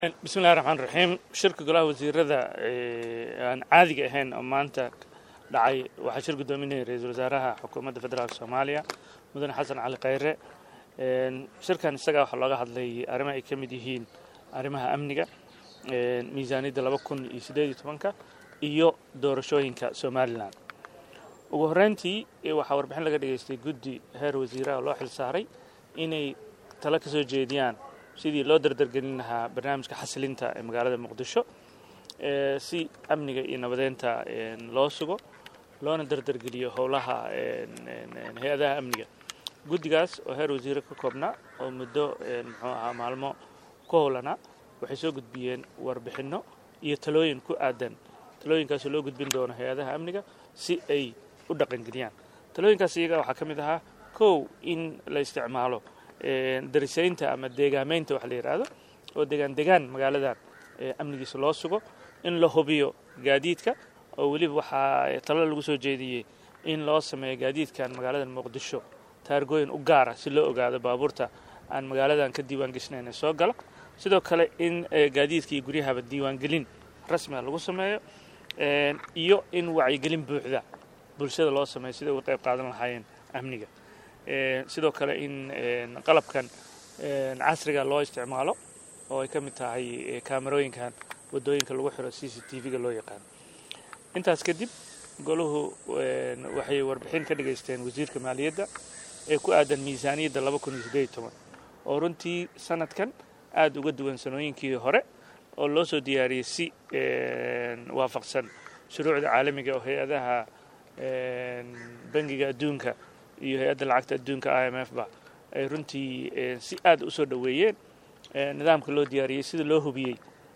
bismillahi raxmaan raxiim shirka golaha wasiirada aan caadiga ahayn oo maanta dhacay waxaa shir guddoominaya ra-iisul wasaaraha xukuumadda federaalk soomaaliya mudane xasan cali khayre shirkan isagaa waxaa looga hadlay arrimo ay ka mid yihiin arrimaha amniga miisaaniyadda laba kun iyo siddeed iyo tobanka iyo doorashooyinka somalilan ugu horreyntii waxaa warbixin laga dhageystay guddi heer wasiiraha oo loo xil saaray inay talo ka soo jeediyaan sidii loo dardargelin lahaa barnaamijka xasilinta ee magaalada muqdisho si amniga iyo nabadeynta loo sugo loona dardargeliyo howlaha hay-adaha amniga guddigaas oo heer wasiire ka koobnaa oo muddo muxuu ahaa maalmo ku howlanaa waxay soo gudbiyeen warbixinno iyo talooyin ku aadan talooyinkaasoo loo gudbin doono hay-adaha amniga si ay u dhaqangeliyaan talooyinkaas iyaga waxaa ka mid ahaa kow in la isticmaalo darisaynta ama deegaameynta wax la yidhaahdo oo degaan degaan magaaladan amnigiisa loo sugo in la hubiyo gaadiidka oo weliba waxaa talo lagu soo jeediyey in loo sameeyo gaadiidkan magaaladan muqdisho taargooyin u gaara si loo ogaado baabuurta aan magaaladan ka diiwaan geshnayn ee soo gala sidoo kale in gaadiidka iyo guryahaba diiwaangelin rasmiga lagu sameeyo iyo in wacyigelin buuxda bulshada loo sameeyo siday uga qayb qaadan lahaayeen amniga sidoo kale in qalabkan casriga loo isticmaalo oo ay ka mid tahay kaamarooyinkan wadooyinka lagu xiro c c t v-ga loo yaqaano intaas kadib golahu waxay warbixin ka dhageysteen wasiirka maaliyadda ee ku aadan miisaaniyadda laba kun iyo siddeed iyo toban oo runtii sanadkan aada uga duwan sanooyinkii hore oo loo soo diyaariyey si waafaqsan shuruucda caalamiga oo hay-adaha bangiga adduunka iyo hay-adda lacagta adduunka i m f ba ay runtii si aada usoo dhoweeyeen nidaamka loo diyaariyey sida loo hubiyey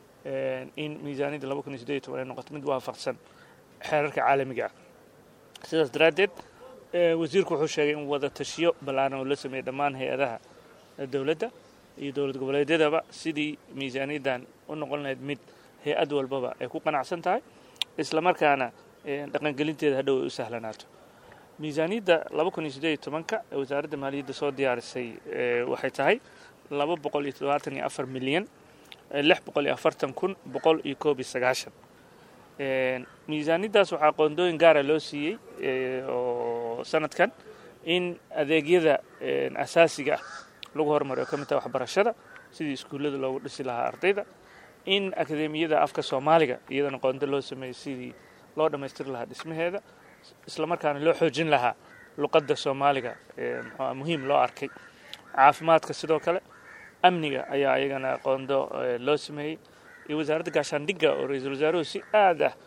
in miisaaniyadda laba kun iyo siddeed iyo toban ay noqoto mid waafaqsan xeerarka caalamiga ah sidaas daraaddeed wasiirku wuxuu sheegay in wada tashiyo ballaaran oo la sameeyey dhammaan hay-adaha dowladda iyo dowlad goboleedyadaba sidii miisaaniyaddan u noqon lahayd mid hay-ad walbaba ay ku qanacsan tahay islamarkaana dhaqangelinteeda hadhow ay u sahlanaato miisaaniyadda laba kun iyo siddeed iyo tobanka ee wasaaradda maaliyadda soo diyaarisay waxay tahay laba boqol iyo toddobaatan iyo afar milyan lix boqol iyo afartan kun boqol iyo koob iyo sagaashan miisaaniyaddaas waxaa qoondooyin gaara loo siiyey oo sanadkan in adeegyada asaasiga ah lagu horumariyo ka mid taha waxbarashada sidii iskuullada loogu dhisi lahaa ardayda in akademiyada afka soomaaliga iyadana qoondo loo sameeyey sidii loo dhammaystiri lahaa dhismaheeda islamarkaana loo xoojin lahaa luqadda soomaaliga mxua muhiim loo arkay caafimaadka sidoo kale amniga ayaa iyagana qoondo loo sameeyey iyo wasaaradda gaashaandhigga oo ra-iisul wasaaruhu si aad ah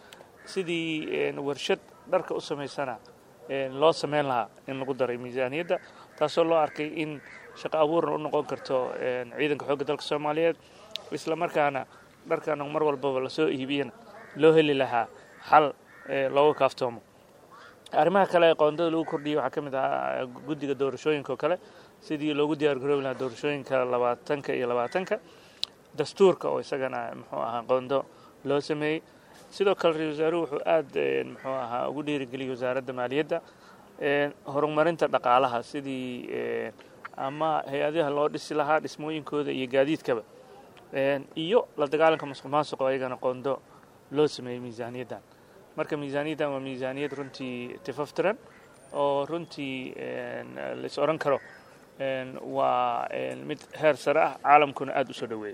sidii warshad dharka u samaysana loo sameyn lahaa in lagu daray miisaaniyadda taasoo loo arkay in shaqo abuurna u noqon karto ciidanka xoogga dalka soomaaliyeed islamarkaana dharkan mar walbaba lasoo iibiyana loo heli lahaa xal looga kaaftoomo arrimaha kale ee qoondada lagu kordhiyey waxaa ka mid ahaa guddiga doorashooyinka oo kale sidii loogu diyaar garoobi lahaa doorashooyinka labaatanka iyo labaatanka dastuurka oo isagana muxuu ahaa qoondo loo sameeyey sidoo kale ra-isul wasaaruhu wuxuu aada muxuu ahaa ugu dhiirigeliyey wasaaradda maaliyadda horumarinta dhaqaalaha sidii ama hay-adaha loo dhisi lahaa dhismooyinkooda iyo gaadiidkaba iyo la dagaalanka masuq maasuq oo ayagana qoondo loo sameeyey miisaaniyaddan marka miisaaniyaddan waa miisaaniyad runtii tifaftiran oo runtii lais odhan karo waa mid heer sare ah caalamkuna aada u soo dhoweeyey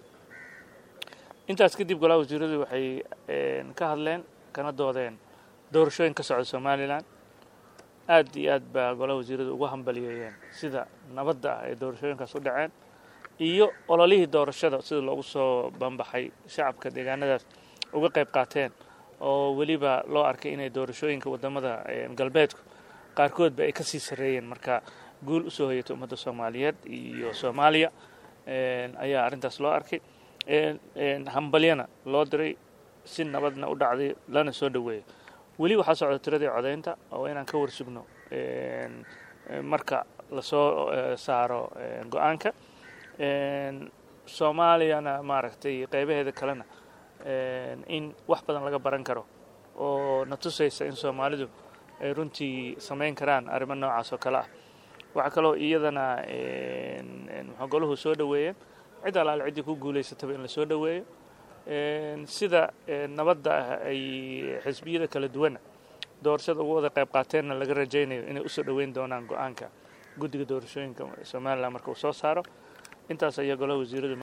intaas kadib golaha wasiiradu waxay ka hadleen kana doodeen doorashooyin ka socda somalilan aad iyo aad baa golaha wasiiradu ugu hambaliyeeyeen sida nabadda ah ay doorashooyinkaas u dhaceen iyo ololihii doorashada sida loogu soo banbaxay shacabka deegaanadaas uga qayb qaateen oo weliba loo arkay inay doorashooyinka wadamada galbeedku qaarkoodba ay kasii sarreeyeen marka guul usoo hoyatay ummadda soomaaliyeed iyo soomaaliya ayaa arrintaas loo arkay hambalyana loo diray si nabadna u dhacday lana soo dhoweeyay weli waxaa socda tiradii codaynta oo inaan ka warsugno marka lasoo saaro go-aanka soomaaliyana maaragtay qeybaheeda kalena in wax badan laga baran karo oo na tusaysa in soomaalidu ay runtii samayn karaan arrimo noocaas oo kale ah waxaa kaloo iyadana muxuu golahu soo dhoweeyeen cid alaale ciddii ku guulaysataba in lasoo dhoweeyo sida nabadda ah ay xisbiyada kala duwana doorashada ugu wada qayb qaateenna laga rajaynayo inay usoo dhoweyn doonaan go-aanka guddiga doorashooyinka somalilan marka uu soo saaro intaas ayaa golaha wasiiradu